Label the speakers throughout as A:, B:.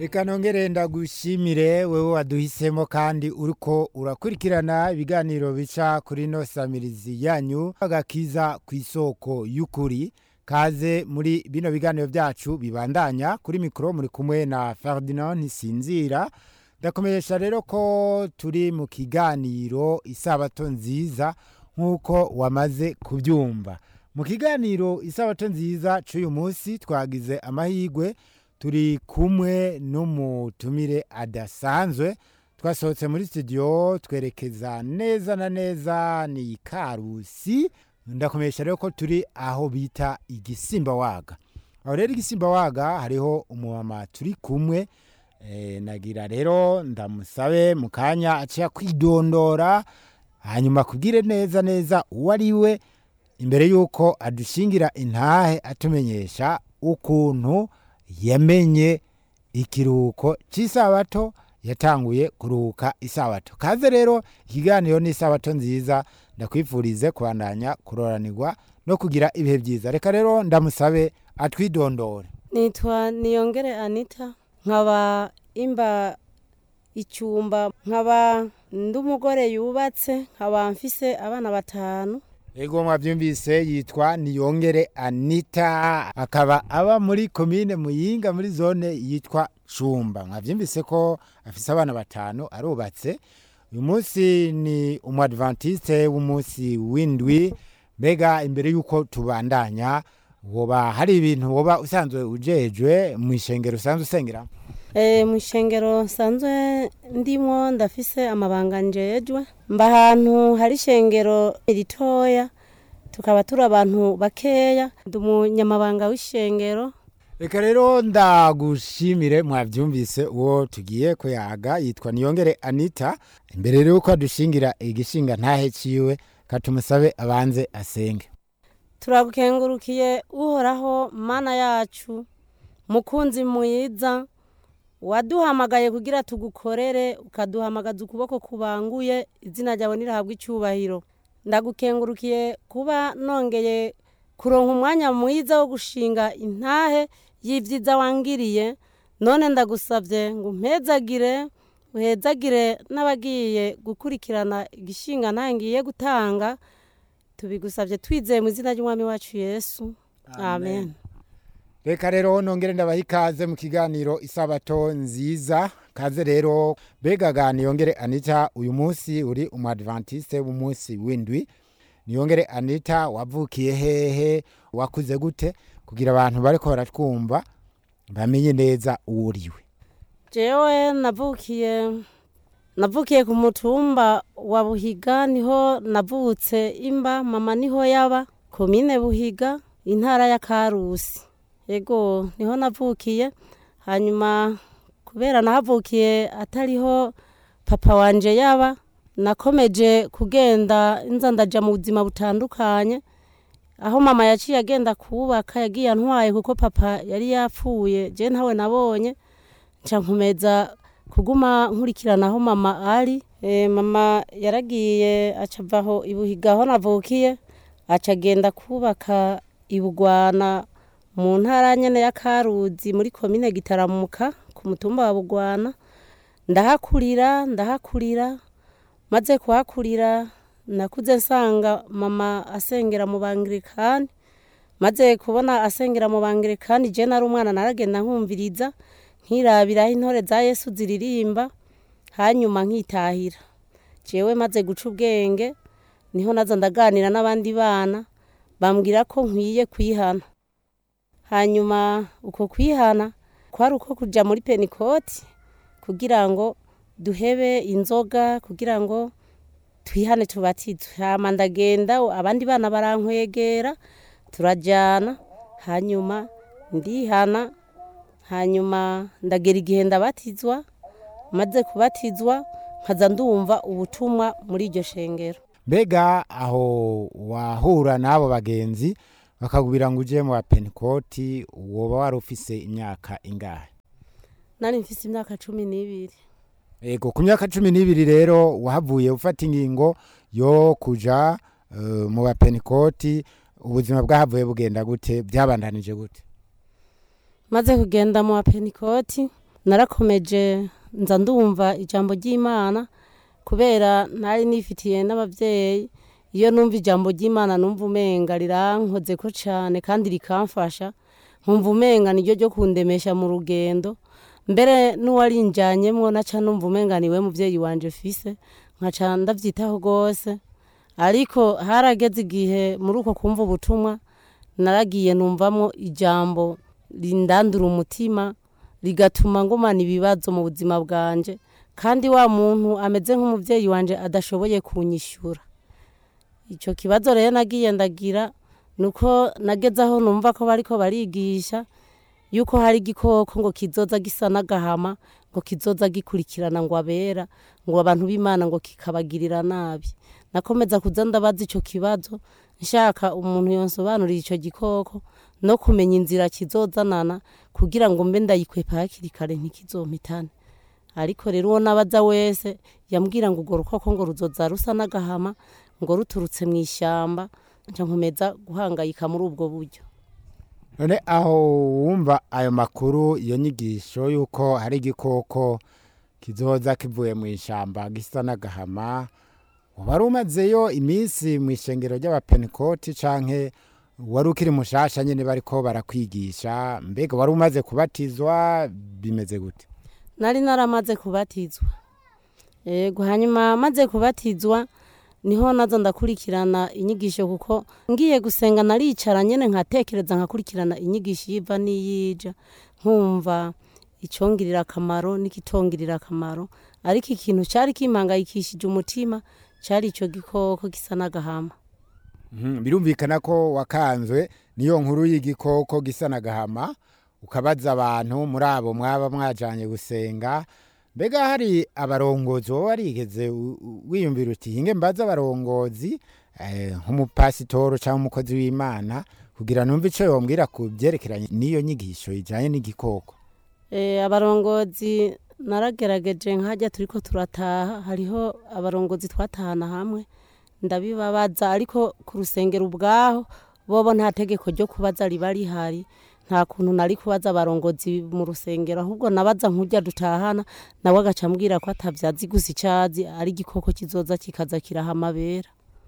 A: reka nongere ndagushimire wewe waduhisemo kandi uriko urakurikirana ibiganiro bica kuri no samirizi yanyu agakiza ku isoko y'ukuri kaze muri bino biganiro byacu bibandanya kuri mikoro muri kumwe na Ferdinand Ntisinzira ndakomeresha rero ko turi mu kiganiro isabato nziza nk'uko wamaze kubyumva mu kiganiro isabato nziza cy'uyu munsi twagize amahirwe turi kumwe n'umutumire adasanzwe twasohotse muri studio twerekeza neza na neza ni karusi ndakomeresha rero ko turi aho bita igisimba waga aho rero igisimba waga hariho umumama turi kumwe e, nagira rero ndamusabe mu kanya aciye kwidondora hanyuma kubwire neza neza uwo ari we imbere y'uko adushingira intahe atumenyesha ukuntu yamenye ikiruhuko cy'isabato yatanguye kuruhuka isabato kaze rero ikiganiro ni isabato nziza ndakwifurize kubandanya kuroranirwa no kugira ibihe byiza reka rero ndamusabe atwidondore
B: nitwa niyongere anita nkaba imba icyumba nkaba ndi umugore yubatse nkaba mfise abana batanu
A: ego mwabyumvise yitwa niyongere anita akaba aba muri komine muyinga muri zone yitwa cumba mwabyumvise ko afise abana batanu arubatse uyu munsi ni umwadventiste w'umunsi w'indwi mbega imbere y'uko tubandanya woba hari ibintu woba usanzwe ujejwe mu ishengero usanzwe usengera
B: e, mu ishengero nsanzwe ndimo ndafise amabanga njejwe mba ahantu hari ishengero ritoya tukaba turi abantu bakeya ndi umunyamabanga w'ishengero
A: reka rero ndagushimire mwabyumvise uwo tugiye kuyaga yitwa niyongere anita imbere rero yuko adushingira igishinga ntahe ciwe katumusabe abanze asenge
B: turagukengurukiye uhoraho mana yacu mukunzi mwiza waduhamagaye kugira tugukorere ukaduhamagaza ukuboko kubanguye izina ryawe nirahabwa icyubahiro ndagukengurukiye kuba nongeye kuronka umwanya mwiza wo gushinga intahe y'ibyiza wangiriye none ndagusabye ngo umpezagire uhezagire n'abagiye gukurikirana igishinga ntangiye gutanga tubigusabye twizeye mu izina ry'umwami wacu yesu amen
A: reka rero nongere ndabaha ikaze mu kiganiro isabato nziza kaze rero begaga niyongere anita uyu munsi uri umwadventiste w'umunsi w'indwi niyongere anita wavukiye hehe wakuze gute kugira abantu bariko baratwumva bamenye neza uwo uriwe
B: jewe navukiye navukiye ku mutumba wa buhiga niho navutse imba mama niho yaba komine buhiga intara ya karusi yego niho navukiye hanyuma kubera nahavukiye atariho papa wanje yaba nakomeje kugenda nza ndaja mu buzima butandukanye aho mama yaciye agenda kubaka yagiye antwaye kuko papa yari yapfuye je ntawe nabonye nca nkomeza kuguma nkurikirana aho mama ari e, mama yaragiye acavaho ibuhiga aho navukiye aca agenda kubaka ibugwana mu ntara nyene ya karuzi muri komine gitaramuka ku mutumba wa bugwana ndahakurira ndahakurira maze kuhakurira nakuze nsanga mama asengera mu bangirikani maze kubona asengera mu bangirikani je nari umwana naragenda nkumviriza nkirabiraho intore za yesu ziririmba hanyuma nkitahira jewe maze guca ubwenge niho naza ndaganira n'abandi bana bambwira ko nkwiye kwihana hanyuma uko kwihana kwari uko kuja muri penikoti kugira ngo duhebe inzoga kugira ngo twihane tubatizwe hama ndagenda abandi bana barankwegera turajyana hanyuma ndihana hanyuma ndagera igihe ndabatizwa maze kubatizwa nkaza ndumva ubutumwa muri iryo shengero
A: mbega aho wahura n'abo bagenzi bakakubwira ngo uje mu bapenikoti woba wari ufise imyaka ingahe
B: nari mfise imyaka cumi n'ibiri
A: ego ku myaka cumi n'ibiri rero wahavuye ufata ingingo yo kuja uh, mu bapenikoti ubuzima bwahavuye bugenda gute byabandanije gute
B: maze kugenda mu bapenikoti narakomeje nza ndumva ijambo ry'imana kubera ntari nifitiye n'ababyeyi iyo numva ijambo ry'imana numva umenga rirankoze ko cyane kandi rikamfasha nkumva umenga niryo ryo kundemesha mu rugendo mbere n'uwarinjyanyemo naca numva umenga niwe mubyeyi wanje fise nkaca ndabyitaho rwose ariko harageze igihe muri uko kumva ubutumwa naragiye numvamo ijambo rindandura umutima rigatuma ngumana ibibazo mu buzima bwanje kandi wa muntu ameze nk'umubyeyi wanje adashoboye kunyishyura icyo kibazo rero nagiye ndagira ni uko nageze aho numva ko bariko barigisha yuko hari igikoko ngo kizoza gisa n'agahama ngo kizoza gikurikirana ngo abera ngo abantu b'imana ngo kikabagirira nabi nakomeza kuza ndabaza icyo kibazo nshaka umuntu yonsobanurira icyo gikoko no kumenya inzira kizozanana kugira ngo mbe ndayikwepa hakiri kare ntikizompitane ariko rero uwo nabaza wese yambwira ngo urwo rukoko ngo ruzoza rusa n'agahama ngo ruturutse mu ishyamba nca nkomeza guhangayika muri ubwo buryo
A: none aho wumva ayo makuru iyo nyigisho y'uko hari igikoko kizoza kivuye mu ishyamba gisa n'agahama wari umazeyo iminsi mu ishengero ry'abapenekoti canke wari ukiri mushasha nyine bariko barakwigisha mbega wari umaze kubatizwa bimeze gute
B: nari naramaze kubatizwa yego hanyuma maze kubatizwa niho nazo ndakurikirana inyigisho kuko ngiye gusenga naricara nyine nkatekereza nkakurikirana inyigisho yiva n'iyija nkumva icyongirira akamaro n'ikitongirira akamaro ariko ikintu cyari kimpangayikishije umutima cyari icyo gikoko gisa n'agahama
A: Mhm, birumvikana ko wakanzwe niyo nkuru y'igikoko gisa n'agahama ukabaza abantu muri abo mwaba mwajanye gusenga mbega hari abarongozi wowe warigeze u- u- wiyumvira uti hinge mbaza abarongozi eh, nk'umupasitoro cyangwa umukozi w'imana kugira numve ico yombwira ku byerekeranye n'iyo nyigisho ijanye n'igikoko
B: Eh, abarongozi naragerageje nkajya turiko turataha hariho abarongozi twatahana hamwe ndabibabaza ariko ku rusengero ubwaho bobo nta tegeko ryo kubaza riba rihari nta kuntu nari kubaza abarongozi mu rusengero ahubwo nabaza nk'urya dutahana nawe agaca ambwira ko atabyazi gusa icazi ari igikoko kizoza kikaza kiraha amabera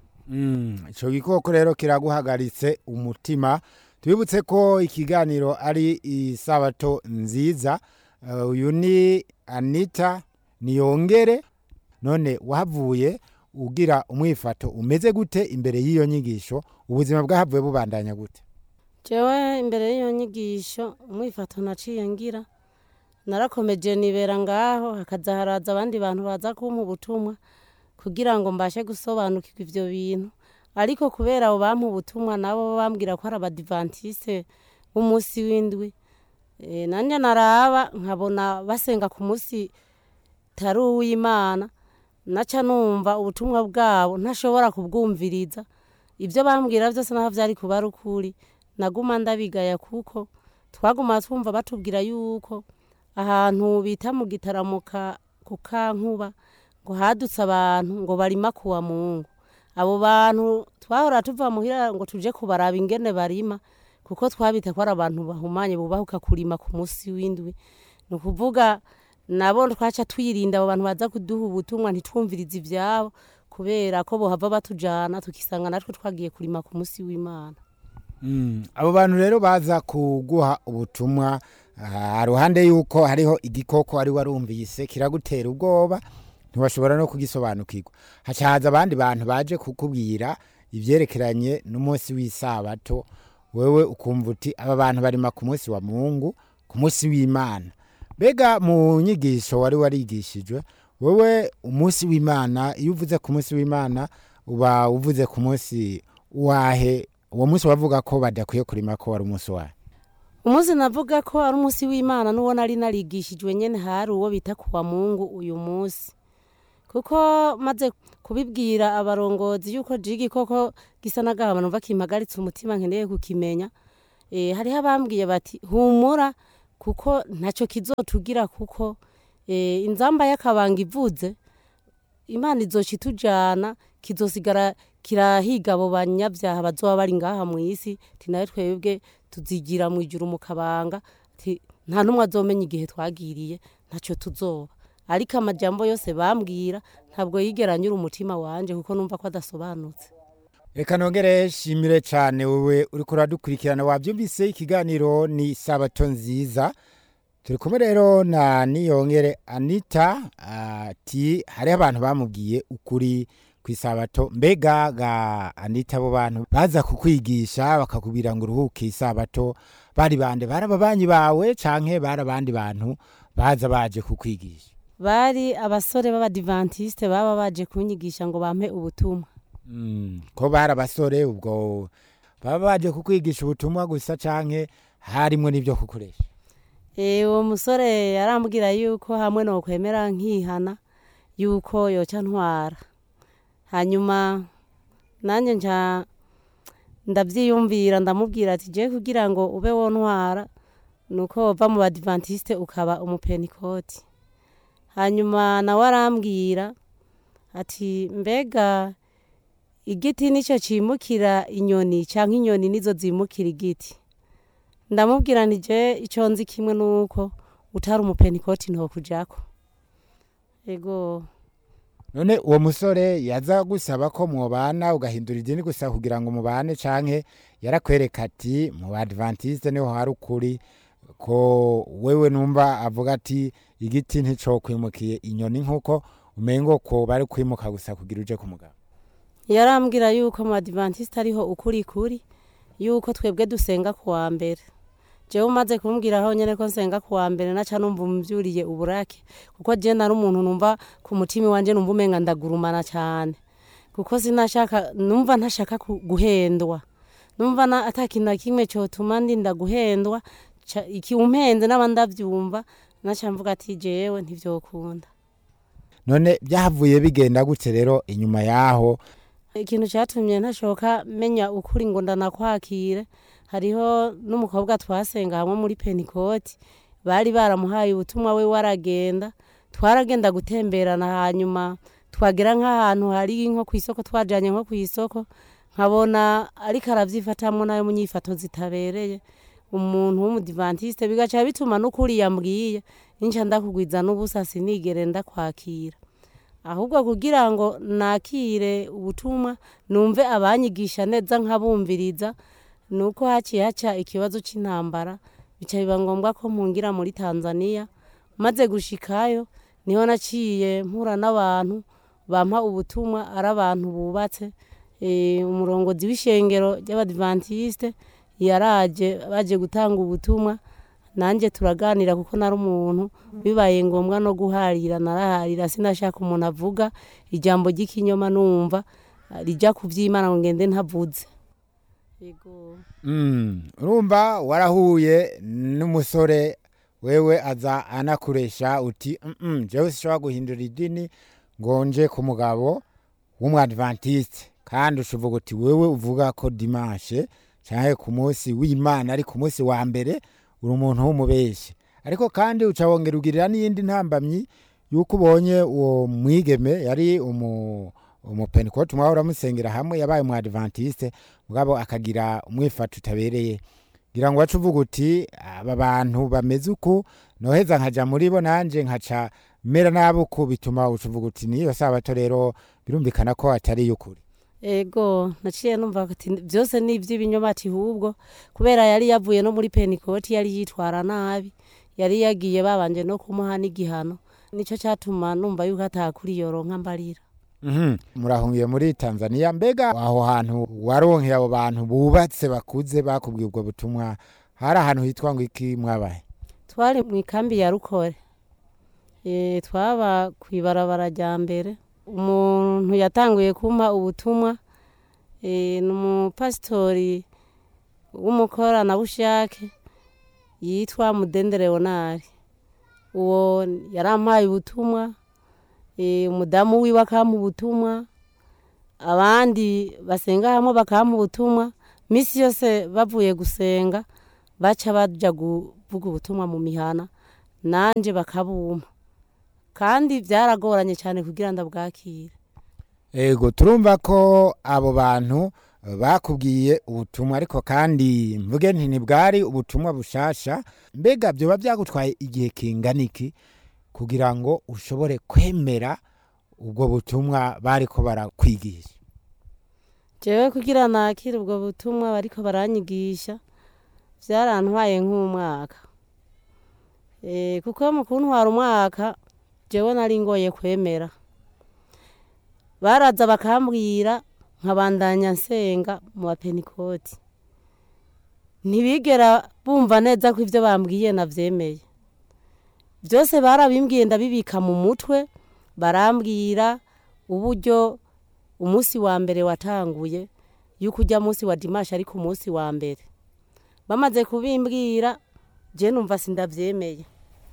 A: Mm, ico gikoko rero kiraguhagaritse umutima tubibutse ko ikiganiro ari isabato nziza Uh, uyu ni anita niyongere none wahavuye ugira umwifato umeze gute imbere y'iyo nyigisho ubuzima bwahavuye bubandanya gute
B: jewe imbere y'iyo nyigisho umwifato naciye ngira narakomeje nibera ngaho hakaza haraza abandi bantu baza kumpa ubutumwa kugira ngo mbashe gusobanukirwa ivyo bintu ariko kubera abo bampa ubutumwa nabo bambwira ko ari abadivantiste b'umunsi w'indwi e, nanje naraba nkabona basenga ku munsi tari uw'imana naca numva ubutumwa bwabo ntashobora kubwumviriza ibyo bambwira byose naho byari kuba ari ukuri naguma ndabigaya kuko twaguma twumva batubwira yuko ahantu bita mu gitaramuka ku kankuba ngo hadutse abantu ngo barima kuwa mungu abo bantu twahora tuva muhira ngo tuje kubaraba ingene barima kuko twabita ko ari abantu bahumanye bubahuka kurima ku munsi w'indwi ni ukuvuga nabo twaca twirinda abo bantu baza kuduha ubutumwa ntitwumvirize ibyabo kubera ko bohava batujana tukisanga natwe twagiye kurima ku munsi w'imana
A: Mm, abo bantu rero baza kuguha ubutumwa ah, ruhande yuko hariho igikoko wari warumvise kiragutera ubwoba ntiwashobora no kugisobanukirwa hacaza abandi bantu baje kukubwira ivyerekeranye n'umunsi w'isabato wewe ukumva uti aba bantu barima ku munsi wa mungu ku munsi w'imana mbega mu nyigisho wari warigishijwe wewe umunsi w'imana iyo uvuze ku munsi w'imana uba uvuze ku munsi wahe uwo munsi wavuga ko badakwiye kurima ko wari umunsi wahe
B: umunsi navuga ko ari umunsi w'imana n'uwo nari narigishijwe nyene hari uwo bita kuwa mungu uyu munsi kuko maze kubibwira abarongozi yuko je igikoko gisa n'agahama numva kimpagaritse umutima nkeneye kukimenya e, hariho abambwiye bati humura kuko ntaco kizotugira kuko e, inzamba y'akabanga ivuze imana izoca itujana kizosigara kirahiga abo banyabyaha bazoba bari ngaha mu isi ti nawe twebwe tuzigira mu ijuru mu kabanga ti nta n'umwe azomenya igihe twagiriye ntacyo tuzoba ariko amajambo yose bambwira ntabwo yigera anyura umutima wanje kuko numva ko adasobanutse
A: reka nongere shimire cyane wowe uri kuradukurikirana wabyumvise ikiganiro ni sabato nziza turi kumwe rero na niyongere anita ati hariho abantu bamubwiye ukuri ku isabato mbega ga anita abo bantu baza kukwigisha bakakubwira ngo uruhuke isabato bari bande bari ababanyi bawe canke bari abandi bantu baza baje kukwigisha
B: bari abasore b'abadivantisite baba baje kunyigisha ngo bampe ubutumwa
A: Mm, ko bari abasore ubwo baba baje kukwigisha ubutumwa gusa canke harimwo n'ibyo kukoresha
B: Eh, uwo musore yarambwira yuko hamwe no kwemera nkihana yuko yoca ntwara hanyuma nanjye nca ndabyiyumvira ndamubwira ati je kugira ngo ube wontwara nuko wova mu badivantiste ukaba umupenikoti hanyuma nawe arambwira ati mbega igiti nicyo cimukira inyoni canke inyoni nizo zimukira igiti ndamubwira nti je icyo nzi kimwe nuko utari umupenikoti ntokujako ego
A: none uwo musore yaza gusaba ko mwobana ugahindura idini gusa kugira ngo mubane canke yarakwereka ati mu badventiste niho hari ukuri ko wewe numva avuga ati igiti nticokwimukiye inyoni nk'uko umengo ko bari kwimuka gusa kugira uje ku mugabo
B: yarambwira yuko mu badivantiste ariho ukuri kuri yuko twebwe dusenga ku wa mbere jewe umaze kumbwiraho nyene ko nsenga ku wa mbere naca numva umvyuriye uburake kuko je nari umuntu numva ku mutima wanje numva umenga ndagurumana cane kuko sinashaka numva ntashaka ku- guhendwa numva na ata kintu na kimwe cotuma ndinda guhendwa ca- ikiumpenze naba ndavyumva naca mvuga ati jewe ntivyokunda
A: none byahavuye bigenda gute rero inyuma yaho
B: ikintu cyatumye ntashoka menya ukuri ngo ndanakwakire hariho n'umukobwa twasenga hamwe muri penikoti bari baramuhaye ubutumwa we waragenda twaragenda gutemberana hanyuma twagera nk'ahantu hari nko ku isoko twajyanye nko ku isoko nkabona ariko arabyifatamo nayo mu nyifato zitabereye umuntu w'umudivantiste bigaca bituma n'ukuri yambwiye ninca ndakugwiza n'ubusa sinigere ndakwakira ahubwo kugira ngo nakire ubutumwa numve abanyigisha neza nkabumviriza ni uko haciye haca ikibazo cy'intambara bica biba ngombwa ko mpungira muri tanzania maze gushikayo niho naciye mpura n'abantu bampa ubutumwa ari abantu bubatse Eh, umurongozi w'ishengero ry'abadivantiste yaraje baje gutanga ubutumwa nanjye turaganira kuko nari umuntu bibaye ngombwa no guharira naraharira sinashaka umuntu avuga ijambo ry'ikinyoma numva rijya ku by'imana ngo ngende ntavuze yego
A: Mm, urumva warahuye n'umusore wewe aza anakuresha uti "Mm, mm, jewe sishobora guhindura idini ngo nje ku mugabo w'umwadventiste kandi ushovuga uti wewe uvuga ko dimanche canke ku munsi w'imana ari ku munsi wa mbere uri umuntu w'umubeshi ariko kandi uca wongera ugirira n'iyindi ntambamyi yuko ubonye uwo mwigeme yari umu umupentekote umwe uramusengera hamwe yabaye umwadventiste mugabo akagira umwifato utabereye ngira ngo wacu uvuga uti aba bantu bameze uku noheza nkaja muri bo nanje nkaca mera nabi uku bituma uca uvuga uti niyo sabato rero birumvikana ko atari y'ukuri
B: ego naciye numva ati byose ni iby'ibinyoma ati hubwo kubera yari yavuye no muri penikoti yari yitwara nabi yari yagiye babanje no kumuha n'igihano nicyo cyatuma numva yuko atakuri yoronka mbarira
A: Mhm. murahungiye muri tanzania mbega aho hantu waronkeye abo bantu bubatse bakuze bakubwiye ubwo butumwa hari ahantu hitwa ngo iki mwabaye
B: twari mu ikambi ya rukore Eh, twaba ku ibarabara rya mbere umuntu yatanguye kumpa ubutumwa eh, ni umupasitori w'umukoranabushake yitwa mudende leonari uwo yarampaye ubutumwa eh, umudamu wiwe akampa ubutumwa abandi basenga hamwe bakampa ubutumwa misi yose bavuye gusenga baca baja kuvuga ubutumwa mu mihana nanje bakabumpa kandi byaragoranye cyane kugira ndabwakire
A: ego turumva ko abo bantu bakubwiye ubutumwa ariko kandi mvuge nti ntibwari ubutumwa bushasha mbega byoba byagutwaye igihe kingana iki kugira ngo ushobore kwemera ubwo butumwa bariko barakwigisha
B: jewe kugira nakire ubwo butumwa bariko baranyigisha byarantwaye nk'umwaka Eh, kuko mu kuntwara umwaka jewe nari ngoye kwemera baraza bakambwira nkabandanya nsenga mu bapenikoti ntibigera bumva neza ko ibyo bambwiye navyemeye byose barabimbwiye ndabibika mu mutwe barambwira uburyo umunsi wa mbere watanguye yuko ujya munsi wa dimashi ariko umunsi wa mbere bamaze kubimbwira je numva sindavyemeye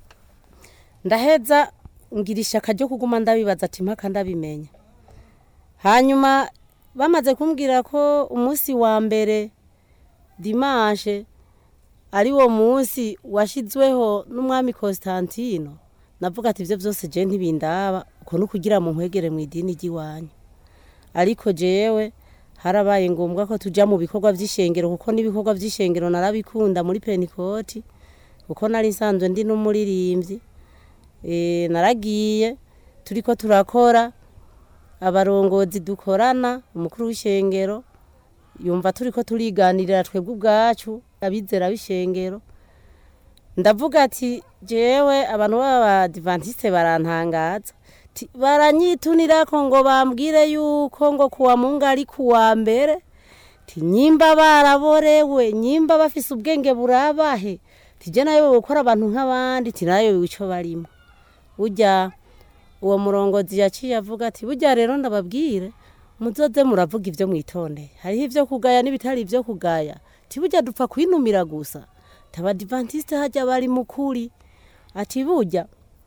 B: ndaheza ngira ishaka ryo kuguma ndabibaza ati mpaka ndabimenya hanyuma bamaze kumbwira ko umunsi wa mbere dimashe ari wo munsi washizweho n'umwami Constantino navuga ati ivyo vyose je ntibindaba uko ni ukugira mu nkwegere mu idini ry'iwanyu ariko jewe harabaye ngombwa ko tuja mu bikorwa vy'ishengero kuko n'ibikorwa vy'ishengero narabikunda muri penikoti kuko nari nsanzwe ndi n'umuririmbyi e, naragiye turiko turakora abarongozi dukorana umukuru w'ishengero yumva turiko turiganirira twebwe ubwacu abizera b'ishengero ndavuga ati jewe abantu b'abadivantiste barantangaza Ti- baranyitunirako ngo bambwire yuko ngo kuwa mungu ari kuwa mbere ti nyimba baraborewe nyimba bafise ubwenge burabahe tije nayo gukora abantu nk'abandi ti nayo ico barimo burya uwo murongozi yaciye avuga ati burya rero ndababwire muzoze muravuga ivyo mwitondeye hariho ivyo kugaya n'ibitari ivyo kugaya ti burya dupfa kwinumira gusa tabadivantiste harya bari mukuri ati burya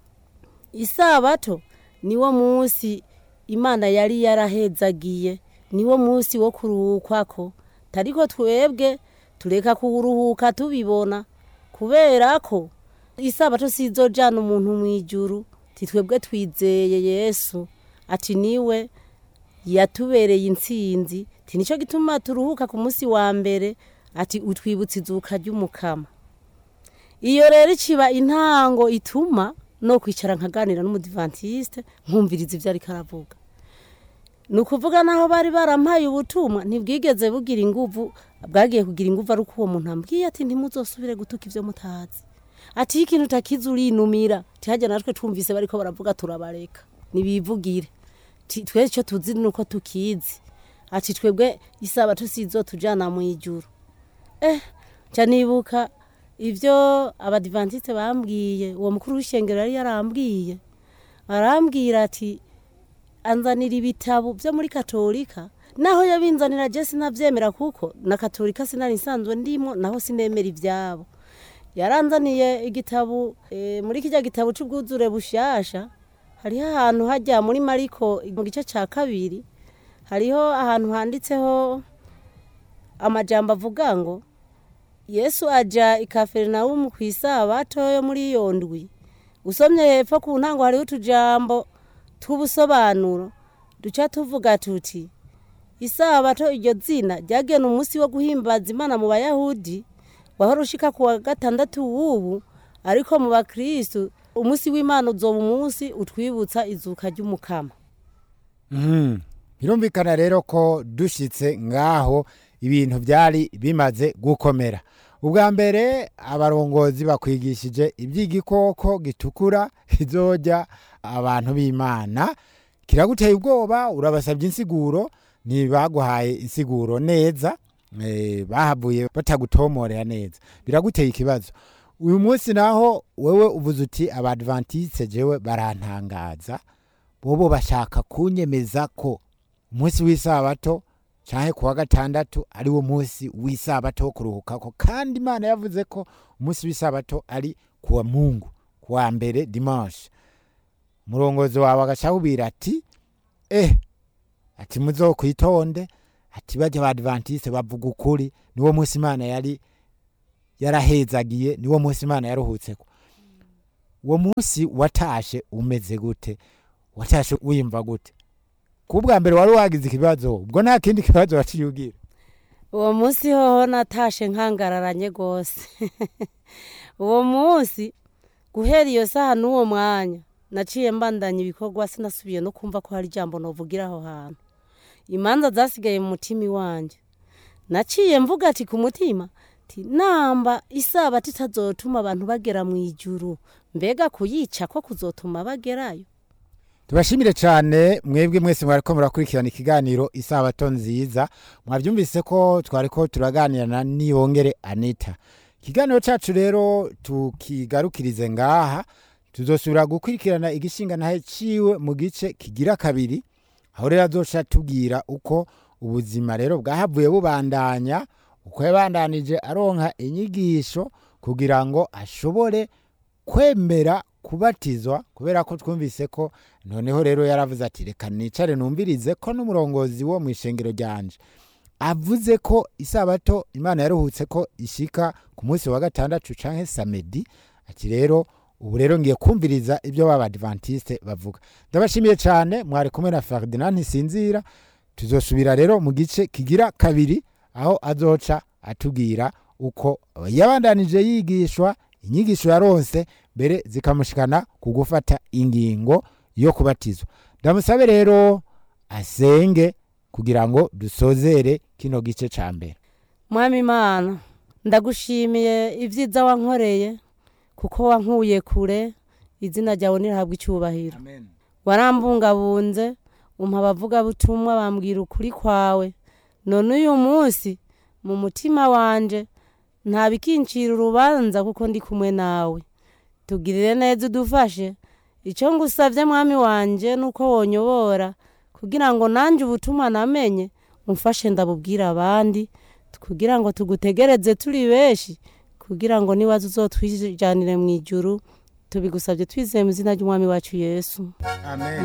B: isabato niwo munsi imana yari yarahezagiye niwo munsi wo kuruhukwako tariko twebwe tureka kuruhuka tubibona kubera ko isabato sizojana umuntu mw'ijuru titwebwe twizeye yesu ati niwe yatubereye intsinzi ti nico gituma turuhuka ku munsi wa mbere ati utwibutsa izuka ry'umukama iyo rero iciba intango ituma no kwicara nkaganira n'umudivantiste nkumviriza ivyo ariko aravuga ni ukuvuga naho bari barampaye ubutumwa ntibwigeze bugira inguvu bwagiye kugira inguvu ari uko uwo muntu ambwiye ati ntimuzosubire gutuka ivyo mutazi ati iyo ikintu utakizi urinumira tihajya natwe twumvise bariko baravuga turabareka nibivugire Ti- twe ico tuzi nuko tukizi ati twebwe isabato sizotujana mw'ijuru eh nca nibuka ivyo abadivantiste bambwiye uwo mukuru w'ishengero yari yarambwiye arambwira ati anzanira ibitabo vyo muri katolika naho yabinzanira je sinavyemera kuko na katolika sinari nsanzwe ndimo naho sinemera ivyabo yaranzaniye igitabo e, muri kirya gitabo c'ubwuzure bushasha hariho ahantu hajya muri mariko mu gice ca kabiri hariho ahantu handitseho amajambo avuga ngo yesu aja i kaferinawumu ku isabato yo muri iyo ndwi usomye hepfo ku ntango hariho utujambo tw'ubusobanuro duca tuvuga tuti isabato iryo zina ryagena umunsi wo guhimbaza imana mu bayahudi wahora ushika ku wa gatandatu w'ubu ariko mu bakristu umunsi w'imana uzoba umunsi utwibutsa izuka ry'umukama
A: Mhm. birumvikana rero ko dushitse ngaho ibintu byari bimaze gukomera ubwa mbere abarongozi bakwigishije iby'igikoko gitukura kizojya abantu b'imana kiraguteye ubwoba urabasabye insiguro ntibaguhaye insiguro neza eh, bahavuye batagutomorera neza biraguteye ikibazo uyu munsi naho wewe uvuze uti abadventiste jewe barantangaza bobo bashaka kunyemeza ko umunsi w'isabato canke kuwa gatandatu ari wo munsi w'isabato wo kuruhukako kandi imana yavuze ko umunsi w'isabato ari kuwa mungu kuwa mbere dimanche umurongozi wawe agacahubwira ati eh ati muzokwitonde ati bajya abadventiste bavuga ukuri niwo munsi imana yari yarahezagiye niwo munsi imana yaruhutseko uwo munsi watashe umeze gute watashe wiyumva gute ku bwa mbere wari wagize ikibazo ubwo nta kindi kibazo waciye ugira
B: uwo munsi hoho natashe nkangararanye rwose uwo munsi guhera iyo saha n'uwo mwanya naciye mbandanya ibikorwa sinasubiye no kumva ko hari ijambo novugira aho hantu imanza zasigaye mu mutima iwanjye naciye mvuga ati ku mutima ti namba isaba titazotuma abantu bagera mu ijuru mbega kuyica ko kuzotuma bagerayo
A: tubashimire cyane mwebwe mwese mwariko murakurikirana ikiganiro isabato nziza mwabyumvise ko twariko turaganira na niyongere anita ikiganiro cyacu rero tukigarukirize ngaha tuzosubira gukurikirana igishinga ntahe ciwe mu gice kigira kabiri aho rero azoca tubwira uko ubuzima rero bwahavuye bubandanya uko yabandanije aronka inyigisho kugira ngo ashobore kwemera kubatizwa kubera ko twumvise ko noneho rero yaravuze ati reka nicare numvirize ko n'umurongozi wo mu ishengero ryanje avuze ko isabato imana yaruhutse ko ishika ku munsi wa gatandatu canke samedi ati rero ubu rero ngiye kumviriza ibyo b'abadivantiste bavuga ndabashimiye cyane mwari kumwe na ferdinand ntisinzira tuzosubira rero mu gice kigira kabiri aho azoca atubwira uko yabandanije yigishwa inyigisho yaronse mbere zikamushikana ku gufata ingingo yo kubatizwa ndamusabe rero asenge kugira ngo dusozere kino gice ca mbere
B: mwami imana ndagushimiye ibyiza wankoreye kuko wankuye kure izina ryawe nirahabwa icyubahiro warambungabunze umpa abavugabutumwa bambwira ukuri kwawe none uyu munsi mu mutima wanje nta bikincira urubanza kuko ndi kumwe nawe tugirire neza udufashe icyo ngusabye mwami wanje nuko wonyobora kugira ngo nanjye ubutumwa namenye umfashe ndabubwira abandi kugira ngo tugutegereze turi benshi kugira ngo niwaza uzotwijanire mu ijuru tubigusabye twizeye mu izina ry'umwami wacu yesu
A: amen